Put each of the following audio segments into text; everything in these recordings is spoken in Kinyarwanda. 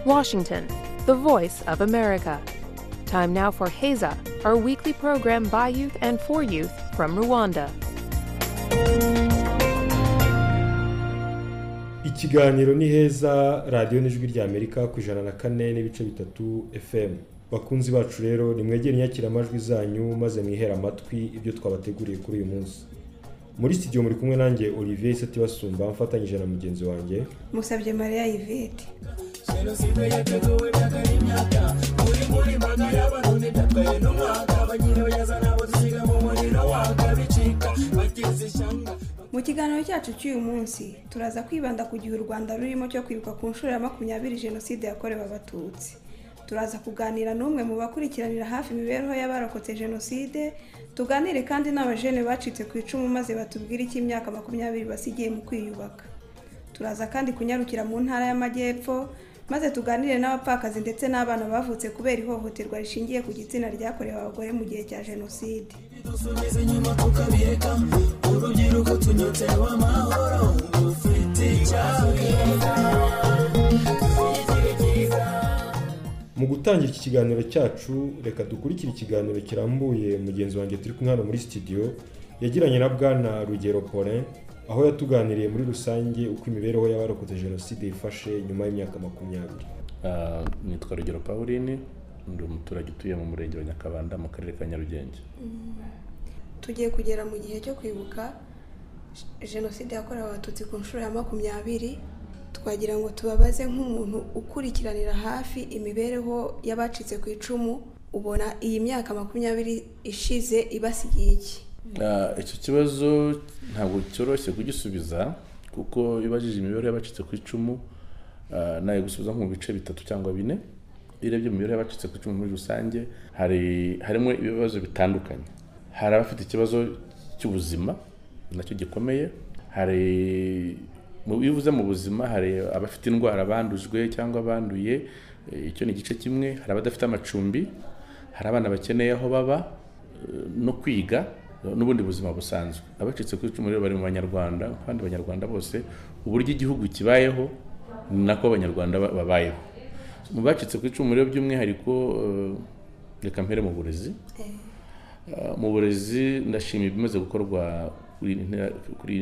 Washington, the voice of America. Time now for Heza, our weekly program by youth and for youth from Rwanda. ikiganiro ni heza radiyo n'ijwi rya amerika ku ijana na kane n'ibice bitatu fm bakunzi bacu rero nimwegere inyakira amajwi zanyu maze mwihere amatwi ibyo twabateguriye kuri uyu munsi muri studio muri kumwe nanjye olivier isatibasumba mfatanyije na mugenzi wanjye musabye mariya yvette jenoside yateguwe byakara imyaka buri muri mbaga y'abarundi byatwaye n'umwaka abanyirabayeza nabo dusiga mu muriro waka bicika bageze ishyanga mu kiganiro cyacu cy'uyu munsi turaza kwibanda ku gihe u rwanda rurimo cyo kwibuka ku nshuro ya makumyabiri jenoside yakorewe abatutsi turaza kuganira n'umwe mu bakurikiranira hafi imibereho y'abarokotse jenoside tuganire kandi n'abajene bacitse ku icumu maze batubwire icyo imyaka makumyabiri basigiye mu kwiyubaka turaza kandi kunyarukira mu ntara y'amajyepfo maze tuganire n'abapfakazi ndetse n'abana bavutse kubera ihohoterwa rishingiye ku gitsina ryakorewe abagore mu gihe cya jenoside dusubiza inyuma tukabireka urubyiruko tunyotewe amahoro dufite icyaka mu gutangira iki kiganiro cyacu reka dukurikire ikiganiro kirambuye mugenzi wanjye turi kumwe hano muri studio yagiranye na bwana rugero polin aho yatuganiriye muri rusange uko imibereho y'abarokotse jenoside yifashe nyuma y'imyaka makumyabiri Ah, nitwa rugero pauline ndi umuturage utuye mu murenge wa nyakabanda mu karere ka nyarugenge tugiye kugera mu gihe cyo kwibuka jenoside yakorewe abatutsi ku nshuro ya makumyabiri twagira ngo tubabaze nk'umuntu ukurikiranira hafi imibereho y'abacitse ku icumu ubona iyi myaka makumyabiri ishize ibasigiye iki Ah, icyo kibazo ntabwo cyoroshye kugisubiza kuko ibajije imibare y'abacitse ku icumu ah, nayo gusubiza nko mu bice bitatu cyangwa bine iyo urebye imibare y'abacitse ku icumu muri rusange hari harimo ibibazo bitandukanye hari abafite ikibazo cy'ubuzima nacyo gikomeye hari mu- iyo uvuze mu buzima hari abafite indwara bandujwe cyangwa abanduye eh, icyo ni igice kimwe hari abadafite amacumbi hari abana bakeneye aho baba eh, no kwiga eh, n'ubundi buzima busanzwe abacitse ku icumu rero bari mu banyarwanda kandi abanyarwanda bose uburyo igihugu kibayeho ni nako abanyarwanda ba- babayeho mu bacitse ku icumu rero by'umwihariko eh, reka mpere mu burezi Eh, mu burezi ndashima ibimaze gukorwa kuri intera- kuri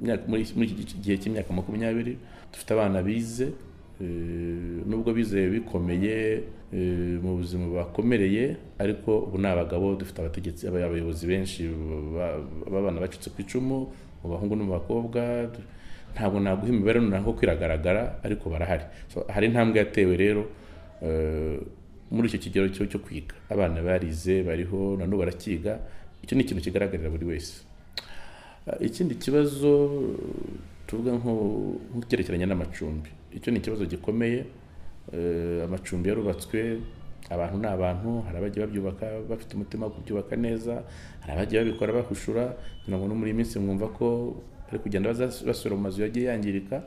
imyaka- muri muri iki gice- gihe cy'imyaka makumyabiri dufite abana bize eh, nubwo bize bikomeye eh, mu buzima bakomereye ariko ubu ni abagabo dufite abategetsi aba- abayobozi benshi ba- b'abana bacitse ku icumu mu bahungu no mu bakobwa du- ntabwo naguha imibare noneho kwiragaragara ariko barahari So, hari intambwe yatewe rero eh, muri icyo kigero cyo cyo kwiga abana barize bariho nanone barakiga icyo ni ikintu kigaragarira buri wese Uh, ikindi kibazo uh, tuvuga nko- nk'icyerekeranye n'amacumbi icyo ni ikibazo gikomeye Uh, amacumbi yarubatswe abantu ni abantu hari abagiye babyubaka bafite umutima wo kubyubaka neza hari abagiye babikora bahushura kugira ngo no muri iyi minsi mwumva ko bari kugenda baza- basubira mu mazu yagiye yangirika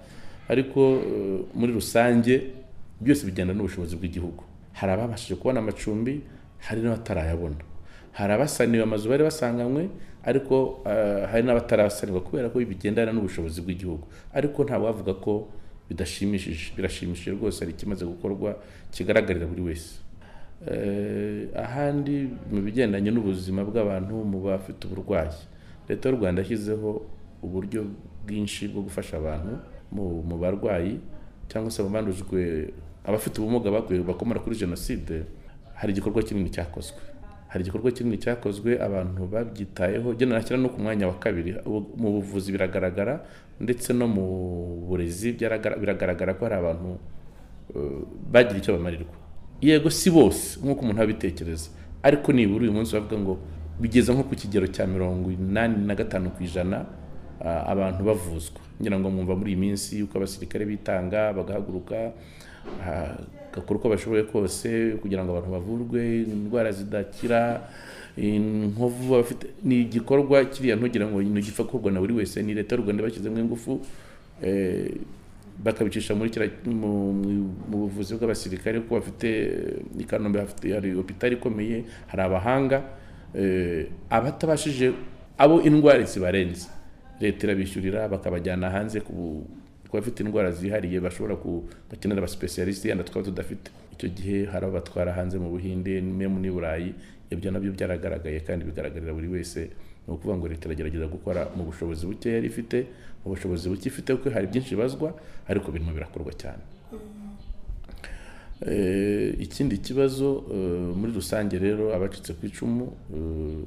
ariko uh, muri rusange byose bigenda n'ubushobozi bw'igihugu hari ababashije kubona amacumbi hari n'abatarayabona hari abasaniwe amazu bari basanganywe ariko eh, hari n'abatarasanirwa kubera ko bigendana n'ubushobozi bw'igihugu ariko nta wavuga ko bidashimishije birashimishije rwose hari ikimaze gukorwa kigaragarira buri wese Eh, ahandi mu bigendanye n'ubuzima bw'abantu mu bafite uburwayi leta y'u rwanda yashyizeho uburyo bwinshi bwo gufasha abantu mu, mu barwayi cyangwa se abandujwe abafite ubumuga bakuye bakomora kuri jenoside hari igikorwa kinini cyakozwe hari igikorwa kinini cyakozwe abantu babyitayeho genda nashyira no ku mwanya wa kabiri ubu- mu buvuzi biragaragara ndetse no mu burezi byaragara- biragaragara ko hari abantu eh, bagira icyo bamarirwa yego si bose nk'uko umuntu abitekereza ariko nibura uyu munsi bavuga ngo bigeze nko ku kigero cya mirongo inani na gatanu ku ijana ah, abantu bavuzwa ngira ngo mwumva muri iyi minsi yuko abasirikare bitanga bagahaguruka ah, gakora uko bashoboye kose kugira ngo abantu bavurwe indwara zidakira inkovu abafite ni igikorwa kiriya ntugira ngo ni igipfa gukorwa na buri wese ni leta y'u rwanda bashyizemo ingufu eh, bakabicisha muri kira mu, mu- mu buvuzi bw'abasirikare kuko bafite eh, i Kanombe hafite hari hopitali ikomeye hari abahanga eh, abatabashije abo indwara zibarenze leta irabishyurira bakabajyana hanze ku, ku kuba bafite indwara zihariye bashobora ku bakenera abasipesiyarisite yenda twaba tudafite icyo gihe hari abatwara hanze mu buhinde memu n'i burayi ibyo nabyo byaragaragaye kandi bigaragarira buri wese ni ukuvuga ngo leta iragerageza gukora mu bushobozi buke yari ifite mu bushobozi buke ifite kuko hari byinshi ibazwa ariko birimo birakorwa cyane Eh, ikindi kibazo eh, muri rusange rero abacitse ku icumu eh,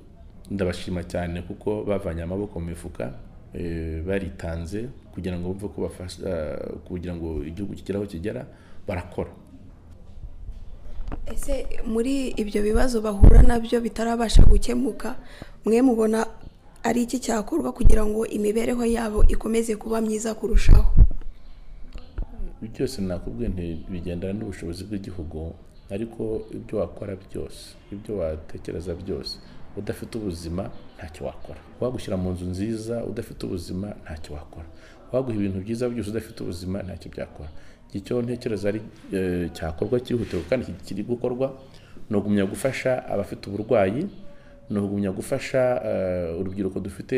ndabashima cyane kuko bavanye amaboko mu mifuka eh, baritanze kugira ngo bumve ko bafasha kugira ngo igihugu kigere aho kigera barakora ese muri ibyo bibazo bahura nabyo bitarabasha gukemuka mwe mubona ari iki cyakorwa kugira ngo imibereho yabo ikomeze kuba myiza kurushaho Ibi byose nakubwiye nti bigendana n'ubushobozi bw'igihugu ariko ibyo wakora byose ibyo watekereza byose udafite ubuzima ntacyo wakora wagushyira mu nzu nziza udafite ubuzima ntacyo wakora waguha ibintu byiza byose udafite ubuzima ntacyo byakora icyo ntekereza ari eh, cyakorwa cyihutirwa kandi ki- kiri gukorwa ni ugumya gufasha abafite uburwayi ni ugumya gufasha eh, urubyiruko dufite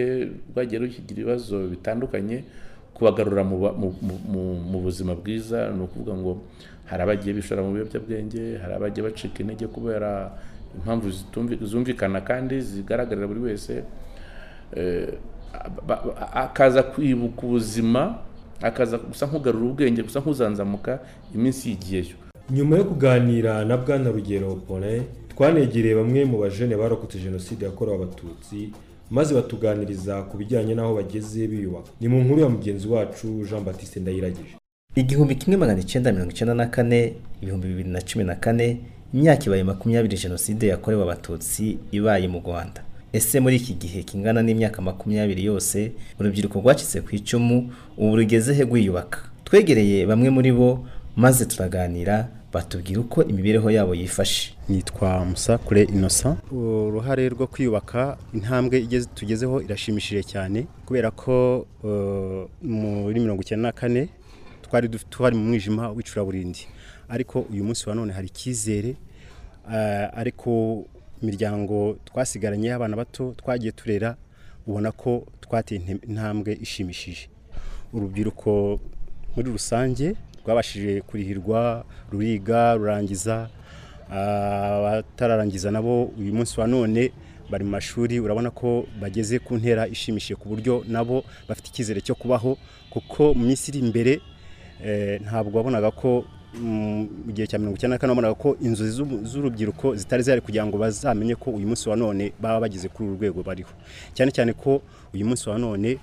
rwagiye rugira ibibazo bitandukanye kubagarura mu ba- mu- mu- mu- mu buzima bwiza ni ukuvuga ngo hari abagiye bishora mu biyobyabwenge hari abagiye bacika intege kubera impamvu zitumvi- zumvikana kandi zigaragarira buri wese Eh, ba- ba- akaza kwibuka ubuzima akaza gusa nk'ugarura ubwenge gusa nk'uzanzamuka iminsi yigiyeyo nyuma yo kuganira na bwana rugero pole twanegereye bamwe mu bajene barokotse jenoside yakorewe abatutsi maze batuganiriza ku bijyanye n'aho bageze biyubaka ni mu nkuru ya mugenzi wacu jean batiste ndayiragije igihumbi kimwe magana icyenda mirongo icyenda na kane ibihumbi bibiri na cumi na kane imyaka ibaye makumyabiri jenoside yakorewe abatutsi ibaye mu rwanda ese muri iki gihe kingana n'imyaka makumyabiri yose urubyiruko rwacitse ku icumu ubu rugeze he rwiyubaka twegereye bamwe muri bo maze turaganira batubwira uko imibereho yabo yifashe nitwa musakure inosa uruhare rwo kwiyubaka intambwe igeze tugezeho irashimishije cyane kubera ko eh, muri mirongo icyenda na kane twari duf- twari mu mwijima w'icuraburindi ariko uyu munsi wa none hari icyizere eh, ariko imiryango twasigaranye y'abana bato twagiye turera ubona ko twateye inte- intambwe ishimishije urubyiruko muri rusange rwabashije kurihirwa ruriga rurangiza abatararangiza nabo uyu munsi wa none bari mu mashuri urabona ko bageze ku ntera ishimishije ku buryo nabo bafite icyizere cyo kubaho kuko mu minsi iri imbere eh, ntabwo wabonaga ko mm, mu gihe cya mirongo icyenda na kane wabonaga ko inzu z'ubu- z'urubyiruko zitari zihari kugira ngo bazamenye ko uyu munsi wa none baba bageze kuri uru rwego bariho cyane cyane ko uyu munsi wa none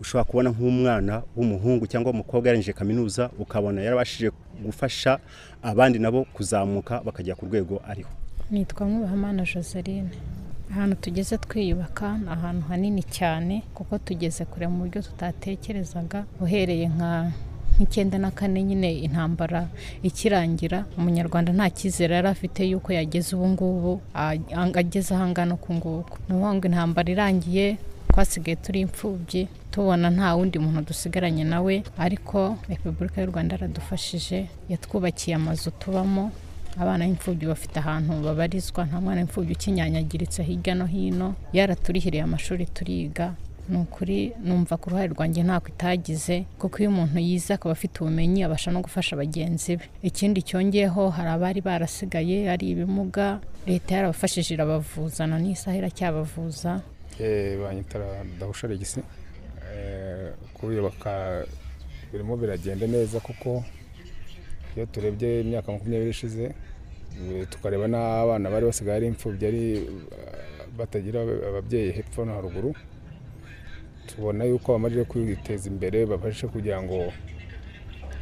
ushobora kubona nk'umwana w'umuhungu cyangwa w'umukobwa yarangije kaminuza ukabona yarabashije gufasha abandi nabo kuzamuka bakajya ku rwego ariho nitwa Mwubahamana Joseline ahantu tugeze twiyubaka ni ahantu hanini cyane kuko tugeze kure mu buryo tutatekerezaga uhereye nka nk'icyenda na kane nyine intambara ikirangira umunyarwanda nta cyizere yari afite y'uko yageze ubu ngubu a- ang- ageze ahangana uku nguku ni ukuvuga ngo intambara irangiye twasigaye turi imfubyi tubona nta wundi muntu dusigaranye nawe ariko repubulika y'u rwanda yaradufashije yatwubakiye amazu tubamo abana b'imfubyi bafite ahantu babarizwa nta mwana w'imfubyi ukinyanyagiritse hirya no hino yaraturihiriye amashuri turiga ni ukuri numva ku ruhare rwanjye ntako itagize kuko iyo umuntu yize akaba afite ubumenyi abasha no gufasha bagenzi be ikindi cyongeyeho hari abari barasigaye ari ibimuga leta yarabafashije irabavuza na n'isaha iracyabavuza Eh, banyita dahusha regisi Eh, kubiyubaka birimo biragenda neza kuko iyo turebye imyaka makumyabiri ishize eh, tukareba n'abana bari basigaye ari imfubyi ari eh, batagira ababyeyi hepfo no haruguru tubona yuko bamajije kwiteza imbere babashije kugira ngo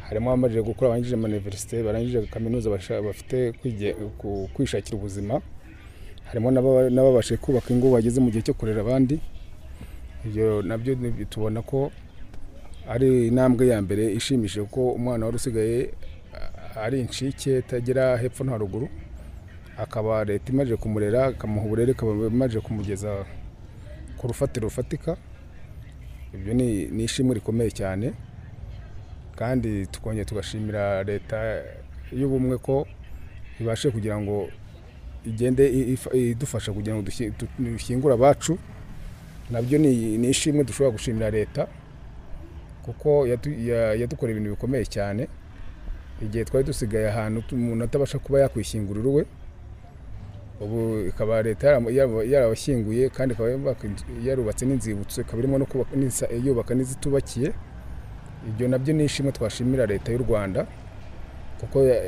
harimo abamajije gukora barangije amaniverisite barangije kaminuza basha- bafite kwige- ku- kwishakira ubuzima harimo n'aba- n'ababashije kubaka ingo bageze mu gihe cyo kurera abandi ibyo nabyo ni- tubona ko ari intambwe ya mbere ishimishije kuko umwana wari usigaye a- ari inshike atagera hepfo no haruguru akaba leta imaze kumurera ikamuha uburere ikaba imaze kumugeza ku rufatiro rufatika ibyo ni ni ishimwe rikomeye cyane kandi tukongera tugashimira leta y'ubumwe ko ibashe kugira ngo igende i- ifa- idufasha kugira ngo dushi- tu- dushyingure abacu nabyo ni ni ishimwe dushobora gushimira leta kuko yatu- ya- yadukoreye ibintu bikomeye cyane igihe twari dusigaye ahantu tu- umuntu atabasha kuba yakwishyingurira uwe ubu ikaba leta yaramo- yarabo- yarabashyinguye kandi ikaba yubaka inzu- yarubatse n'inzibutso ikaba irimo no kubaka n'insa- yubaka n'izitubakiye ibyo nabyo ni ishimwe twashimira leta y'u rwanda kuko ya-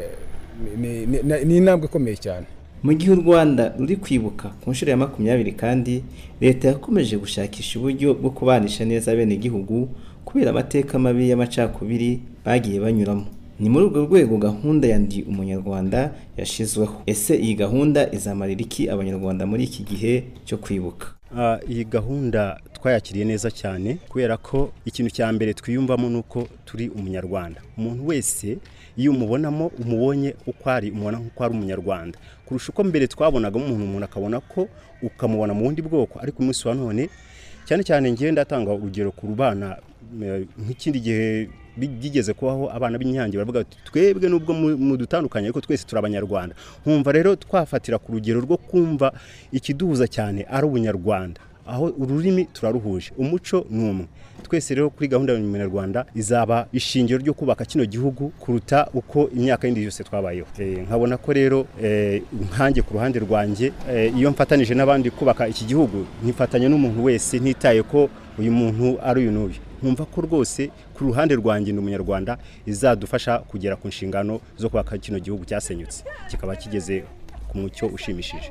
ni- ni ni- ni intambwe ikomeye cyane mu gihe u rwanda ruri kwibuka ku nshuro ya makumyabiri kandi leta yakomeje gushakisha uburyo bwo kubanisha neza abenegihugu kubera amateka mabi y'amacakubiri bagiye banyuramo ni muri urwo rwego gahunda ya ndi umunyarwanda yashyizweho ese iyi gahunda izamarira iki abanyarwanda muri iki gihe cyo kwibuka Ah, iyi gahunda twayakiriye neza cyane kubera ko ikintu cya mbere twiyumvamo ni uko turi umunyarwanda umuntu wese iyo umubonamo umubonye uko ari umubona nk'uko ari umunyarwanda kurusha uko mbere twabonagamo umuntu umuntu akabona ko ukamubona mu bundi bwoko ariko umunsi wa none cyane cyane ngewe ndatanga urugero ku bana eh, nk'ikindi gihe bigeze kubaho abana b'inyange baravuga bati twebwe nubwo mu- mudutandukanye ariko twese turi abanyarwanda nkumva rero twafatira ku rugero rwo kumva ikiduhuza cyane ari ubunyarwanda aho ururimi turaruhuje umuco ni umwe twese rero kuri gahunda ya munyarwanda izaba ishingiro ryo kubaka kino gihugu kuruta uko imyaka yindi yose twabayeho Eh, nkabona ko rero eh, nkanjye ku ruhande rwanjye eh, iyo mfatanije n'abandi kubaka iki gihugu nkifatanya n'umuntu wese ntitaye ko uyu muntu ari uyu n'uyu nkumva ko rwose ku ruhande rwanjye ni umunyarwanda izadufasha kugera ku nshingano zo kubaka kino gihugu cyasenyutse kikaba kigeze ku mucyo ushimishije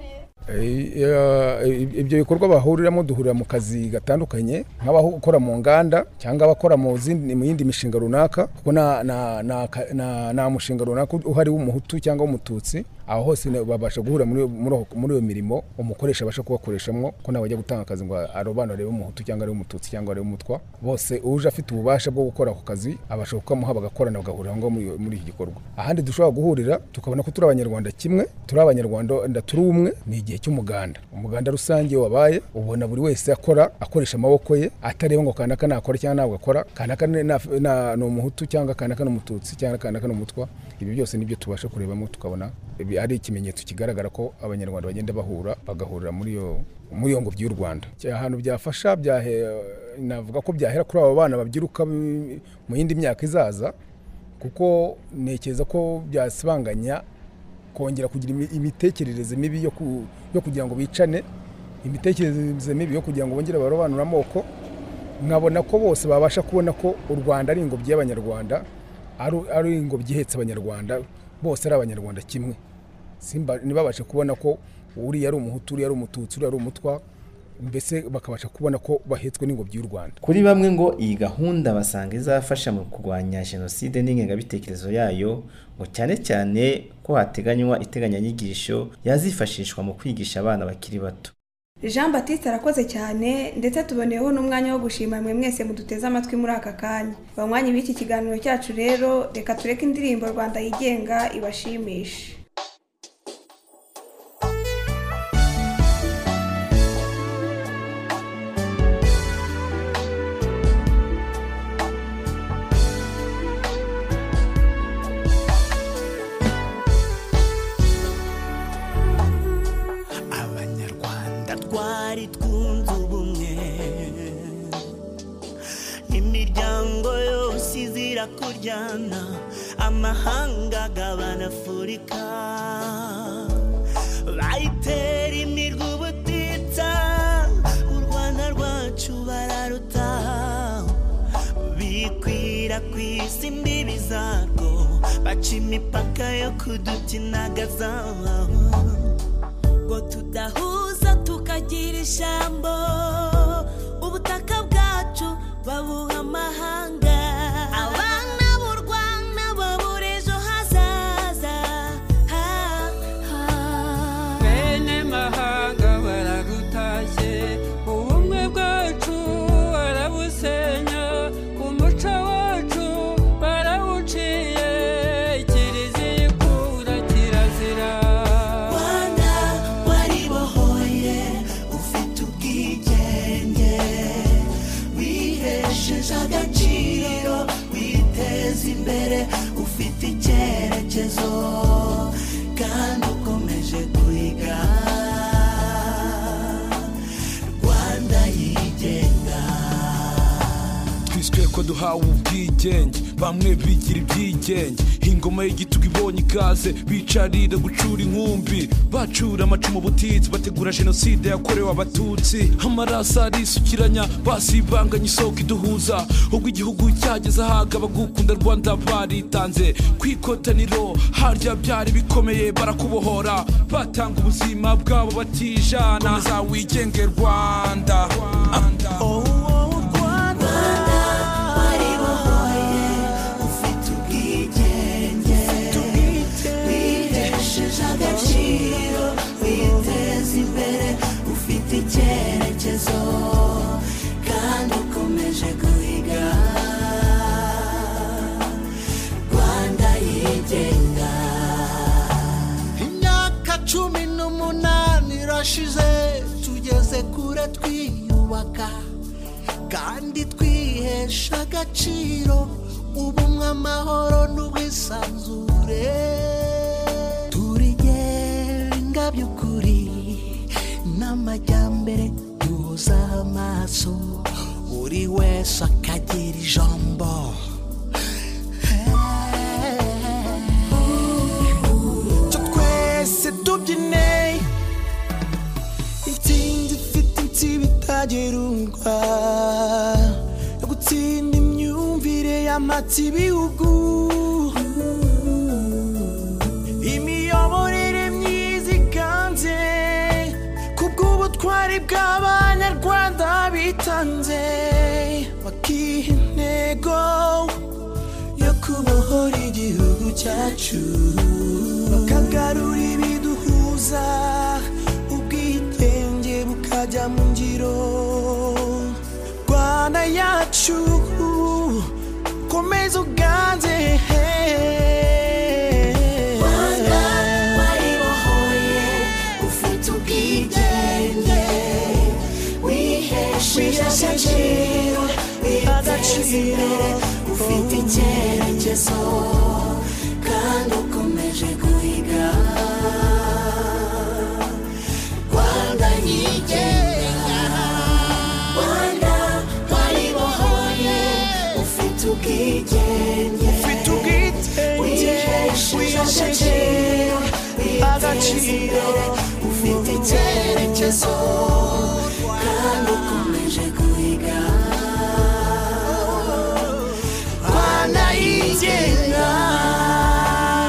Eh, ya- ibyo bikorwa bahuriramo duhurira mu kazi gatandukanye nk'abakora mu nganda cyangwa abakora mu zindi- mu yindi mishinga runaka kuko nta- nta- nta ka- nta- nta mushinga runaka uhari w'umuhutu cyangwa w'umututsi aho hose na- babasha guhura muri iyo- muri aho- muri iyo mirimo umukoresha abasha kubakoreshamo ko ntabwo ajya gutanga akazi ngo arobanure umuhutu cyangwa ari umututsi cyangwa ari umutwa bose uje afite ububasha bwo gukora ako kazi abasha kukamuha bagakorana bagahurira aho ngaho muri iyo- muri iki gikorwa ahandi dushobora guhurira tukabona ko turi abanyarwanda kimwe turi abanyarwanda turi umwe ni igihe cy'umuganda umuganda rusange iyo wabaye ubona buri wese akora akoresha amaboko ye atareba ngo kanaka nakora cyangwa ntabwo akora kanaka ni na- na- ni umuhutu cyangwa kanaka ni umututsi cyangwa kanaka ni umutwa ibi byose nibyo tubasha kurebamo tukabona ibi ari ikimenyetso kigaragara ko abanyarwanda bagenda bahura bagahurira muri iyo muri iyo ngobyi y'u rwanda ahantu byafasha byahe- navuga ko byahera kuri aba bana babyiruka bi- mu yindi myaka izaza kuko ntekereza ko byasibanganya kongera kugira imi- imitekerereze mibi yo ku- yo kugira ngo bicane imitekerereze mibi yo kugira ngo bongere barobanure amoko nkabona ko bose babasha kubona ko u rwanda ari ingobyi y'abanyarwanda ari- ari ingobyi ihetse abanyarwanda bose ari abanyarwanda kimwe simba ntibabashe kubona ko uriya ari umuhutu uriya ari umututsi uriya ari umutwa mbese bakabasha kubona ko bahetswe n'ingobyi y'u rwanda kuri bamwe ngo iyi gahunda basanga izafasha mu kurwanya jenoside n'ingengabitekerezo yayo ngo cyane cyane ko hateganywa iteganyanyigisho yazifashishwa mu kwigisha abana bakiri bato jean batiste arakoze cyane ndetse tuboneyeho n'umwanya wo gushima mwe mwese muduteze amatwi muri aka kanya banywanyi b'iki kiganiro cyacu rero reka tureke indirimbo rwanda yigenga ibashimishe abanyarwanda twari twunze ubumwe imiryango yose izira kuryana amahanga agabana afurika bayitera imirwa ubutitsa u rwanda rwacu bararuta bikwira ku isi imbibi zarwo baca imipaka yo kudutinagaza ngo tudahuza tukagira ijambo ubutaka bwacu babuha amahanga abana b'u rwanda babura ejo hazaza ha, ha. bene mahanga baragutashye ubumwe bwacu barabusenya umuco wacu barawuciye kiriziya ikura kirazira rwanda waribohoye ufite ubwigenge twiswe ko duhawe ubwigenge bamwe bigira ibyigenge ingoma y'igitugu ibonye ikaze bicarira gucura inkumbi bacura amacumu butitsi bategura jenoside yakorewe abatutsi amaraso arisukiranya basibanganya isoko iduhuza ubwo igihugu cyageze ahaga abagukunda rwanda baritanze ku ikotaniro harya byari bikomeye barakubohora batanga ubuzima bwabo batijana za wigenge rwanda Oh, oh, Rwanda. icyerekezo kandi ukomeje guhiga rwanda yigenga imyaka cumi n'umunani irashize tugeze kure twiyubaka kandi twihesha agaciro ubumwe amahoro n'ubwisanzure turigenga by'ukuri n'amajyambere duhuza amaso buri wese akagira ijambo cyo twese tubyine intsinzi ifite insiba itagerurwa yo gutsinda imyumvire y'amatsi ibihugu imiyoborere myiza iganze ku bw'ubutwari bw'abanyarwanda bitanze bakiha intego yo kubohora igihugu cyacu bakagarura ibiduhuza ubwitenge bukajya mu ngiro rwanda yacu komeza uganze Rwanda waribohoye ufite ubwigenge wihesheje agaciro witeza imbere ufite icyerekezo kandi ukomeje guhiga Rwanda yigenga Rwanda waribohoye ufite ubwigenge ufite ubwigenge wihesheje agaciro witeza imbere ufite icyerekezo kandi ukomeje guhiga Rwanda yigenga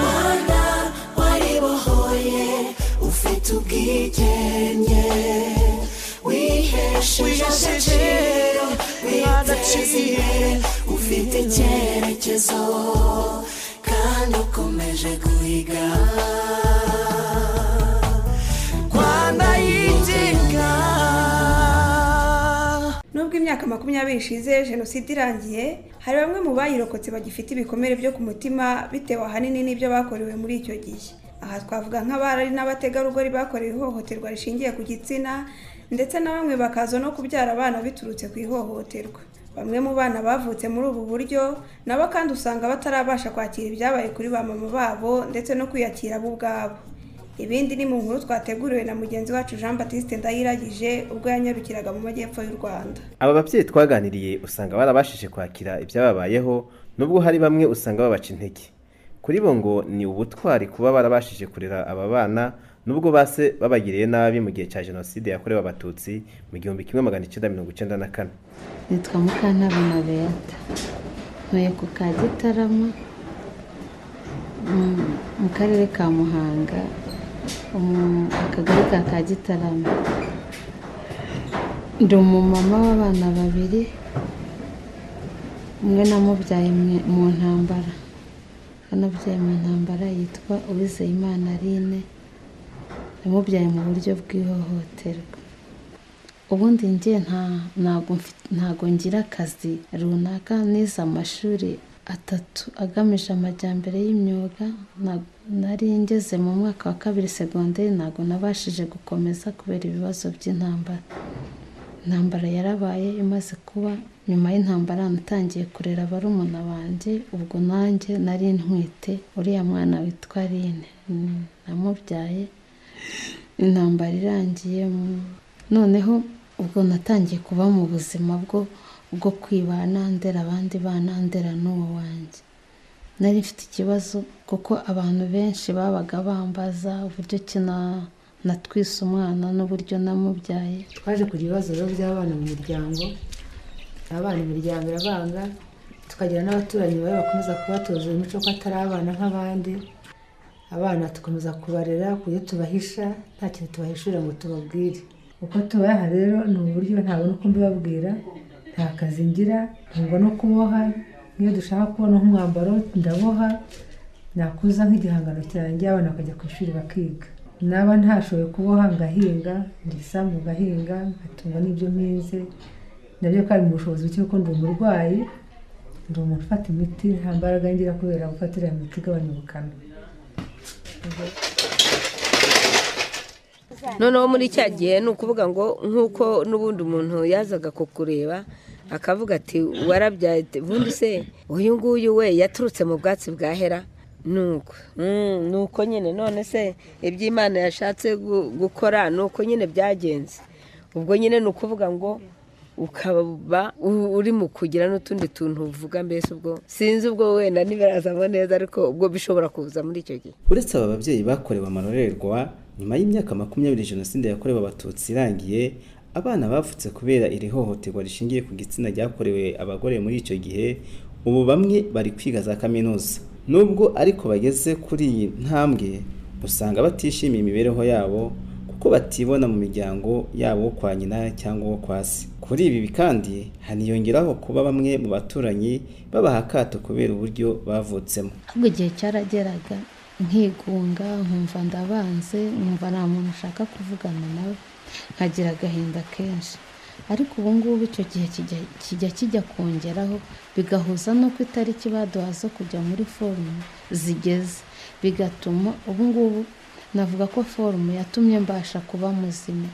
Rwanda waribohoye ufite ubwigenge wihesheje agaciro witeza imbere ufite icyerekezo kandi ukomeje guhiga Rwanda yigenga nubwo imyaka makumyabiri ishize jenoside irangiye hari bamwe mu bayirokotse bagifite ibikomere byo ku mutima bitewe ahanini n'ibyo bakorewe muri icyo gihe aha twavuga nk'abari n'abategarugori bakorewe ihohoterwa rishingiye ku gitsina ndetse na bamwe bakaza no kubyara abana biturutse ku ihohoterwa bamwe mu bana bavutse muri ubu buryo nabo kandi usanga batarabasha kwakira ibyabaye kuri ba mama babo ndetse no kwiyakira bo ubwabo ibindi ni mu nkuru twateguriwe na mugenzi wacu jean batiste ndayiragije ubwo yanyarukiraga mu majyepfo y'u rwanda aba babyeyi twaganiriye usanga barabashije kwakira ibyababayeho nubwo hari bamwe usanga babaca intege kuri bo ngo ni ubutwari kuba barabashije kurera aba bana nubwo base babagiriye nabi mu gihe cya jenoside yakorewe abatutsi mu gihumbi kimwe magana icyenda mirongo icyenda na kane nitwa mukantabana beta ntuye ku ka gitarama mm, mu karere ka muhanga umu- akagari ka ka gitarama ndi umumama w'abana babiri umwe namubyaye mu- mu ntambara anabyaye mu ntambara yitwa uwizeyimana aline namubyaye mu buryo bw'ihohoterwa ubundi njye nta- ntago mfi- ntago ngira akazi runaka nize amashuri atatu agamije amajyambere y'imyuga ntago- nari ngeze mu mwaka wa kabiri segonderi ntabwo nabashije gukomeza kubera ibibazo by'intambara intambara yarabaye imaze kuba nyuma y'intambara natangiye kurera barumuna banjye ubwo nanjye nari ntwite uriya mwana witwa rine Mm, namubyaye intambara irangiye mm, noneho ubwo natangiye kuba mu buzima bwo bwo kwibana ndera abandi bana ndera n'uwo wanjye nari mfite ikibazo kuko abantu benshi babaga bambaza uburyo ki na- natwise umwana n'uburyo namubyaye twaje kugira ibibazo biba by'abana mu miryango abana imiryango irabanga tukagira n'abaturanyi bawe bakomeza kubatoza imico ko atari abana nk'abandi abana tukomeza kubarera ku buryo tubahisha nta kintu tubahishurira ngo tubabwire uko tubaha rero ni uburyo ntabwo n'uko mbibabwira nta kazi ngira ntabwo no kuboha nk'iyo dushaka kubona nk'umwambaro ndaboha nakuza nk'igihangano cyanjye abana bakajya ku ishuri bakiga naba ntashoboye kuboha ngahinga ndi isambu ngahinga ngatungwa n'ibyo mpize nabyo kandi mu bushobozi buke kuko ndi umurwayi ndi umuntu ufata imiti nta mbaraga ngira kubera gufata iriya miti igabanya ubukana noneho muri cya gihe ni ukuvuga ngo nk'uko n'ubundi umuntu yazaga kukureba akavuga ati warabyaye ati, ubundi se uyu nguyu we yaturutse mu bwatsi bwa hera nuko Mm, nuko nyine none se ibyo imana yashatse gu- gukora nuko nyine byagenze ubwo nyine ni ukuvuga ngo ukaba u- uri mu kugira n'utundi tuntu uvuga mbese ubwo sinzi ubwo wenda ntibirazamo neza ariko ubwo bishobora kuza muri icyo gihe uretse aba babyeyi bakorewe amarorerwa nyuma y'imyaka makumyabiri jenoside yakorewe abatutsi irangiye abana bavutse kubera iri hohoterwa rishingiye ku gitsina ryakorewe abagore muri icyo gihe ubu bamwe bari kwiga za kaminuza nubwo ariko bageze kuri iyi ntambwe usanga batishimiye imibereho yabo kuko batibona mu miryango yabo wo kwa nyina cyangwa uwo kwa se kuri ibi kandi haniyongeraho kuba bamwe mu baturanyi babaha akato kubera uburyo bavutsemo ahubwo igihe cyarageraga nkigunga nkumva ndabanze nkumva nta muntu ushaka kuvugana nawe nkagira agahinda kenshi ariko ubu ngubu icyo gihe kijya- kijya kijya kongeraho bigahuza n'uko itariki baduha zo kujya muri forumu zigeze bigatuma ubu ngubu navuga ko forumu yatumye mbasha kuba muzima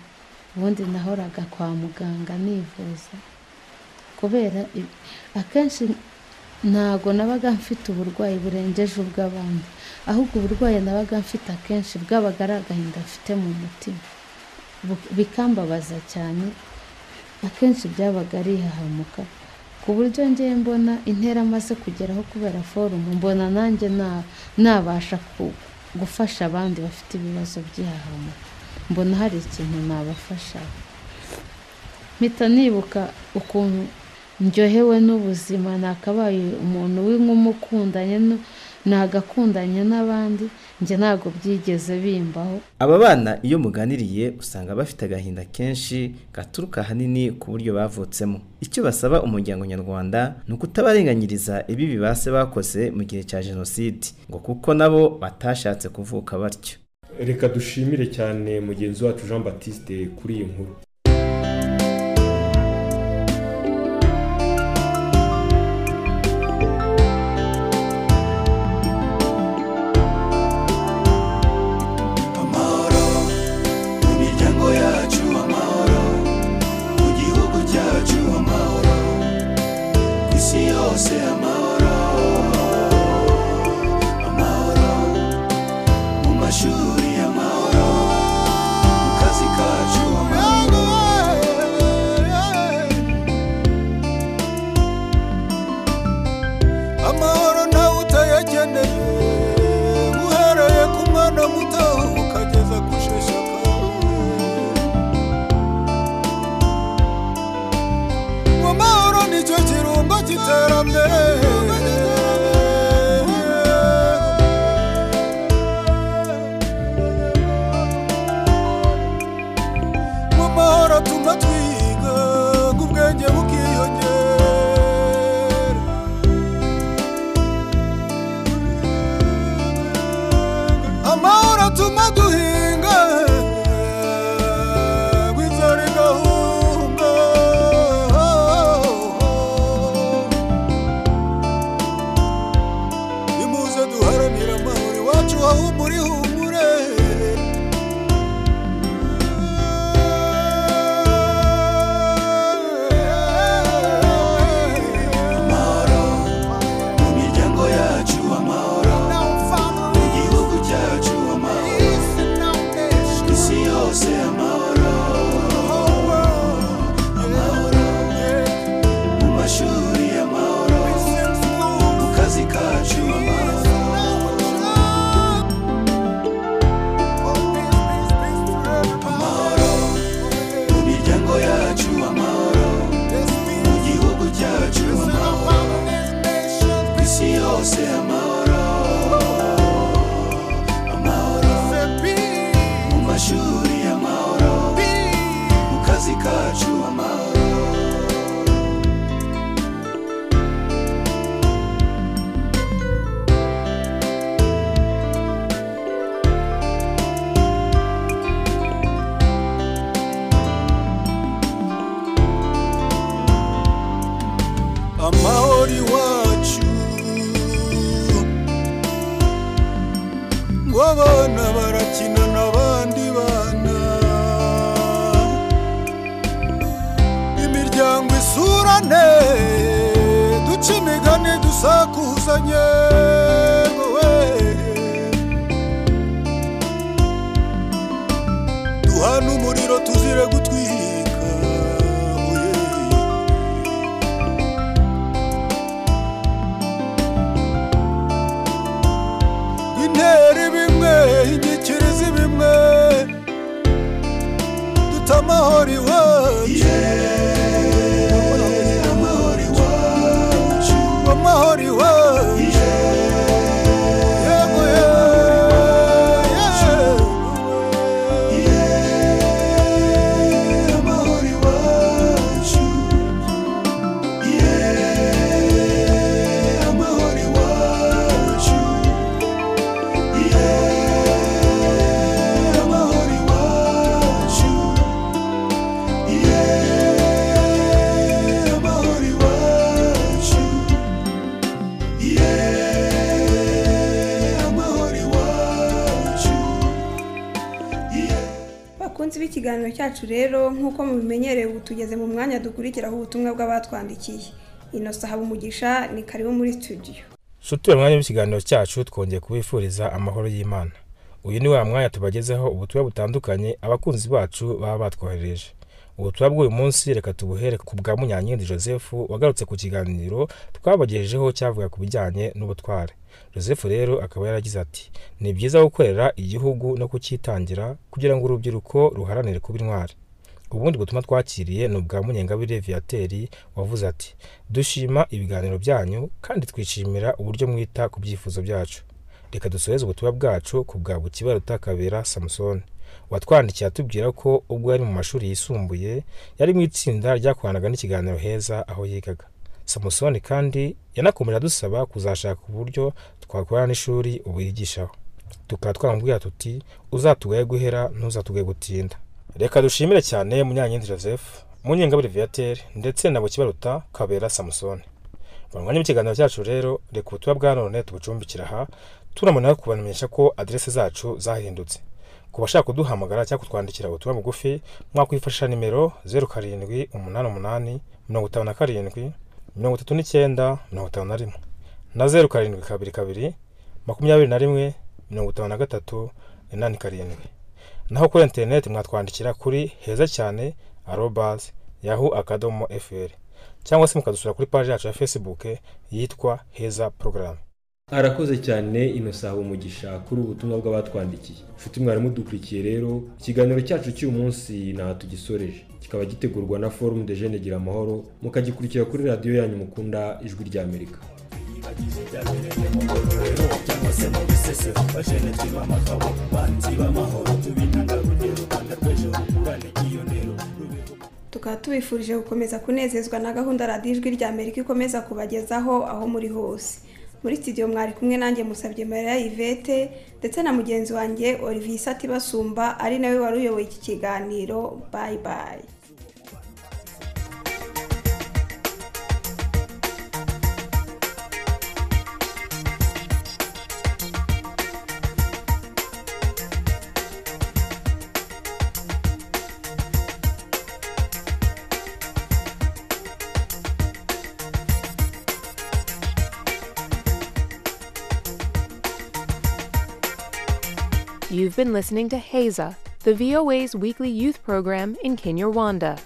ubundi nahoraga kwa muganga nivuza kubera i- akenshi ntago nabaga mfite uburwayi burengeje ubw'abandi ahubwo uburwayi nabaga mfite akenshi bwabaga ari agahinda mfite mu mutima Bu- bikambabaza cyane akenshi byabaga ari ihahamuka ku buryo ngewe mbona intera amaze kugeraho kubera forumu mbona nanjye na- nabasha ku- gufasha abandi bafite ibibazo by'ihahamuka mbona hari ikintu nabafashaho mpita nibuka ukuntu ndyohewe n'ubuzima nakabaye umuntu w'ink'umukundanye nagakundanye n'abandi njye ntabwo byigeze bimbaho Aba bana iyo muganiriye usanga bafite agahinda kenshi gaturuka ahanini ku buryo bavutsemo. Icyo basaba umuryango nyarwanda ni ukutabarenganyiriza ibi bibase bakoze mu gihe cya jenoside ngo kuko nabo batashatse kuvuka batyo. reka dushimire cyane mugenzi wacu jean batiste kuri iyi nkuru amahoro mu miryango yacu amahoro mu gihugu cyacu amahoro ku isi yose amahoro amahoro mu mashuri amahoro mu kazi kacu amahoro amahoro nawe utayakeneye uhereye ku mwana muto ukageza ku sheshaka amahoro nicyo kirumba cy'iterambere mu mahoro atuma twiga ubwenge bukiyongera amahoro atuma duhinga wizere gahunda amahoro iwacu ngo abana barakina n'abandi bana imiryango isurane duca imigani dusakuzanye wowe duhana umuriro tuzire gutwika oye. intera bimwe inyikirizi bimwe dute amahoro iwacu amahoro iwacu amahoro iwacu yego yego amahoro iwacu amahoro iwacu amahoro iwacu amahoro iwacu amahoro iwacu bakunzi b'ikiganiro cyacu rero nk'uko mubimenyereye ubu tugeze mu mwanya dukurikiraho ubutumwa bw'abatwandikiye inosa habumugisha ni karibu muri studio sutura mwanya w'ikiganiro cyacu twongeye kubifuriza amahoro y'imana uyu ni wa mwanya tubagezeho ubutumwa butandukanye abakunzi bacu baba batwohereje ubutumwa bw'uyu munsi reka tubuhere ku bwa munyankindi joseph wagarutse ku kiganiro twabagejejeho cyavuga ku bijyanye n'ubutware joseph rero akaba yaragize ati ni byiza gukorera igihugu no kucyitangira kugira ngo urubyiruko ruharanire kuba intwari ubundi butumwa twakiriye ni ubwa munyengabire viateri wavuze ati dushima ibiganiro byanyu kandi twishimira uburyo mwita ku byifuzo byacu reka dusoheze ubutumwa bwacu ku bwa bukiba rutakabera samusoni watwandikiye atubwira ko ubwo yari mu mashuri yisumbuye yari mu itsinda ryakoranaga n'ikiganiro heza aho yigaga samusoni kandi yanakomeje adusaba kuzashaka uburyo twakorana n'ishuri ubu yigishaho tukaba twamubwira tuti uzatugaye guhera ntuzatugaye gutinda reka dushimire cyane munyankindi joseph munyengabire viateur ndetse na bukibaruta kabera samusoni mu mwanya w'ikiganiro cyacu rero reka ubutumwa bwa none tubucumbikira aha tunamara kubamenyesha ko aderese zacu zahindutse ku bashaka kuduhamagara cyangwa kutwandikira ubutumwa bugufi mwakwifashisha nimero zeru karindwi umunani umunani mirongo itanu na karindwi mirongo itatu n'icyenda mirongo itanu na rimwe na zeru karindwi kabiri kabiri makumyabiri na rimwe mirongo itanu na gatatu inani karindwi naho kuri interineti mwatwandikira kuri heza cyane arobazi yahu akadomo fr cyangwa se mukadusura kuri paji yacu ya facebook yitwa heza porogaramu arakoze cyane inosa umugisha kuri ubu butumwa bw'abatwandikiye nshuti mwarimu dukurikiye rero ikiganiro cyacu cy'uyu munsi ntaho tugisoreje kikaba gitegurwa na forumu de jene gira amahoro mukagikurikira kuri radiyo yanyu mukunda ijwi ry'amerika cyangwa se mu bisesero bajene twiba amagabo banzi b'amahoro tubintangarugero rwanda rw'ejo rukurane kiyonero tukaba tubifurije gukomeza kunezezwa na gahunda radiyo ijwi rya amerika ikomeza kubagezaho aho muri hose muri studio mwari kumwe nanjye musabye mariya yvette ndetse na mugenzi wanjye olivier isati basumba ari nawe wari uyoboye iki kiganiro bayi bayi You've been listening to HAZA, the VOA's weekly youth program in Kinyarwanda.